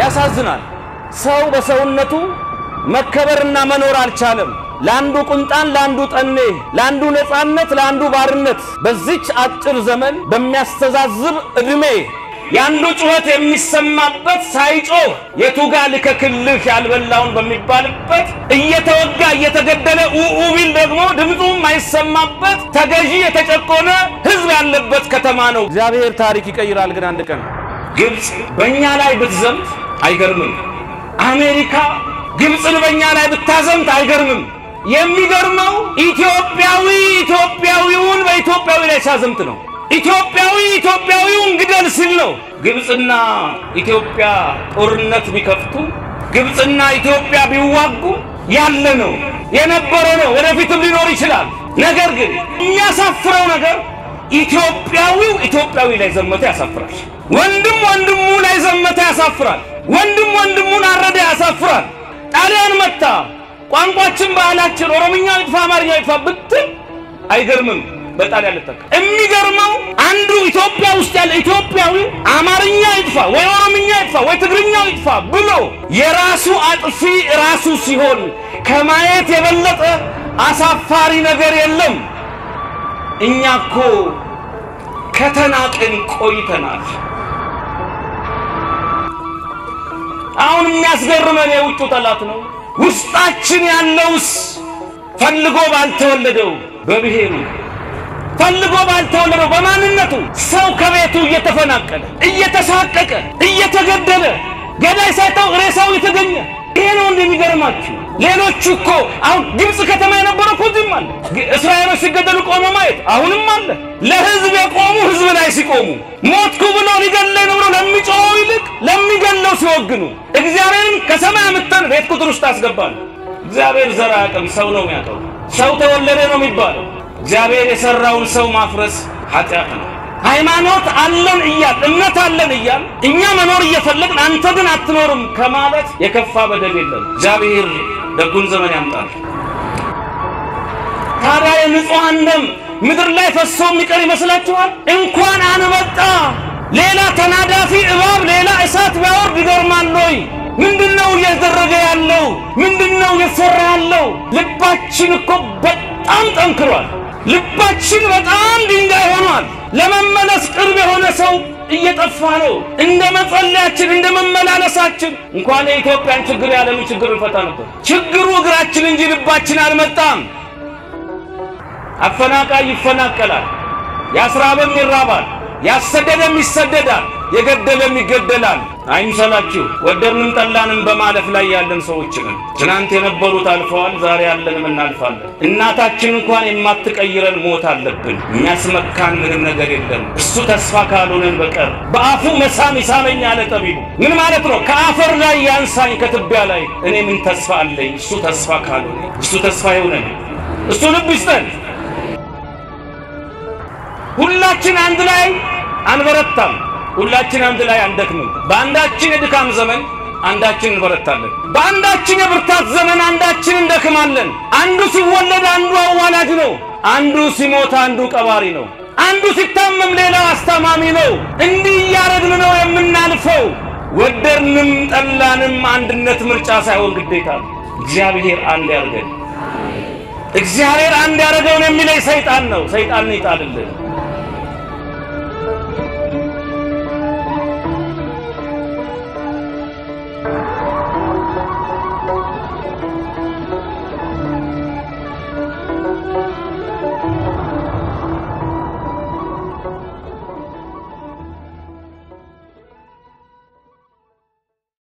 ያሳዝናል። ሰው በሰውነቱ መከበርና መኖር አልቻለም። ለአንዱ ቁንጣን፣ ለአንዱ ጠኔ፣ ለአንዱ ነፃነት፣ ለአንዱ ባርነት በዚች አጭር ዘመን በሚያስተዛዝብ ዕድሜ የአንዱ ጩኸት የሚሰማበት ሳይጮህ የቱጋ ልከክልህ ያልበላውን በሚባልበት እየተወጋ እየተገደለ ኡኡ ቢል ደግሞ ድምፁ የማይሰማበት ተገዢ የተጨቆነ ሕዝብ ያለበት ከተማ ነው። እግዚአብሔር ታሪክ ይቀይራል። ግን አንድ ቀን ግብፅ በእኛ ላይ ብትዘምት አይገርምም። አሜሪካ ግብፅን በእኛ ላይ ብታዘምት አይገርምም። የሚገርመው ኢትዮጵያዊ ኢትዮጵያዊውን በኢትዮጵያዊ ላይ ሲያዘምት ነው። ኢትዮጵያዊ ኢትዮጵያዊውን ግደል ሲል ነው። ግብፅና ኢትዮጵያ ጦርነት ቢከፍቱ ግብፅና ኢትዮጵያ ቢዋጉ ያለ ነው የነበረ ነው፣ ወደፊትም ሊኖር ይችላል። ነገር ግን የሚያሳፍረው ነገር ኢትዮጵያዊው ኢትዮጵያዊ ላይ ዘመተ ያሳፍራል። ወንድም ወንድሙ ላይ ዘመተ ያሳፍራል። ወንድም ወንድሙን አረደ ያሳፍራል። ጣሊያን መታ ቋንቋችን፣ ባህላችን ኦሮምኛ ይጥፋ አማርኛ ይጥፋ ብትል አይገርምም። በጣሊያን ልጠቀ የሚገርመው አንዱ ኢትዮጵያ ውስጥ ያለ ኢትዮጵያዊ አማርኛ ይጥፋ ወይ ኦሮምኛ ይጥፋ ወይ ትግርኛ ይጥፋ ብሎ የራሱ አጥፊ ራሱ ሲሆን ከማየት የበለጠ አሳፋሪ ነገር የለም። እኛ እኮ ከተናቅን ቆይተናል። አሁን የሚያስገርመን የውጩ ጠላት ነው። ውስጣችን ያለውስ ፈልጎ ባልተወለደው በብሔሩ ፈልጎ ባልተወለደው በማንነቱ ሰው ከቤቱ እየተፈናቀለ እየተሳቀቀ እየተገደለ ገዳይ ሳይታው ሬሳው የተገኘ ይሄ ነው እንደሚገርማችሁ። ሌሎቹ እኮ አሁን ግብፅ ከተማ የነበረው እኮ እዚህም አለ። እስራኤሎች ሲገደሉ ቆሞ ማየት አሁንም አለ። ለህዝብ የቆሙ ህዝብ ላይ ሲቆሙ ሞትኩ ብሎ ሊገለኝ ነው ብሎ ለሚጮኸው ይልቅ ለሚገለው ሲወግኑ እግዚአብሔርን ከሰማይ አምጥተን ቤት ቁጥር ውስጥ አስገባል። እግዚአብሔር ዘር አያውቅም፣ ሰው ነው የሚያውቀው። ሰው ተወለደ ነው የሚባለው። እግዚአብሔር የሰራውን ሰው ማፍረስ ኃጢአት ነው። ሃይማኖት አለን እያል እምነት አለን እያል እኛ መኖር እየፈለግን አንተ ግን አትኖርም ከማለት የከፋ በደል የለም። እግዚአብሔር ደጉን ዘመን ያምጣል። ታዲያ የንጹሐን ደም ምድር ላይ ፈሶ የሚቀር ይመስላችኋል? እንኳን አንበጣ ሌላ ተናዳፊ እባብ ሌላ እሳት ቢያወርድ ይገርማል ወይ? ምንድነው እያደረገ ያለው? ምንድነው እየሰራ ያለው? ልባችን እኮ በጣም ጠንክሯል። ልባችን በጣም ድንጋይ ሆኗል። ለመመለስ ቅርብ የሆነ ሰው እየጠፋ ነው። እንደ መጸለያችን እንደ መመላለሳችን እንኳን የኢትዮጵያን ችግር የዓለምን ችግር እንፈታ ነበር። ችግሩ እግራችን እንጂ ልባችን አልመጣም። አፈናቃይ ይፈናቀላል፣ ያስራበም ይራባል፣ ያሰደደም ይሰደዳል፣ የገደለም ይገደላል። አይምሰላችሁ፣ ወደድንም ጠላንም በማለፍ ላይ ያለን ሰዎች ነን። ትናንት የነበሩት አልፈዋል፣ ዛሬ ያለንም እናልፋለን። እናታችን እንኳን የማትቀይረን ሞት አለብን። የሚያስመካን ምንም ነገር የለም እሱ ተስፋ ካልሆነን በቀር። በአፉ መሳም ይሳመኝ አለ ጠቢቡ። ምን ማለት ነው? ከአፈር ላይ ያንሳኝ ከትቢያ ላይ እኔ ምን ተስፋ አለኝ? እሱ ተስፋ ካልሆነ እሱ ተስፋ ይሆነን፣ እሱ ልብ ይስጠን። ሁላችን አንድ ላይ አንበረታም። ሁላችን አንድ ላይ አንደክምም። በአንዳችን የድካም ዘመን አንዳችን እንበረታለን። በአንዳችን የብርታት ዘመን አንዳችን እንደክማለን። አንዱ ሲወለድ አንዱ አዋላጅ ነው። አንዱ ሲሞት አንዱ ቀባሪ ነው። አንዱ ሲታመም ሌላው አስታማሚ ነው። እንዲህ እያረግን ነው የምናልፈው። ወደድንም ጠላንም አንድነት ምርጫ ሳይሆን ግዴታ ነው። እግዚአብሔር አንድ ያርገን። እግዚአብሔር አንድ ያደረገውን የሚለይ ሰይጣን ነው። ሰይጣንን ይጣልልን።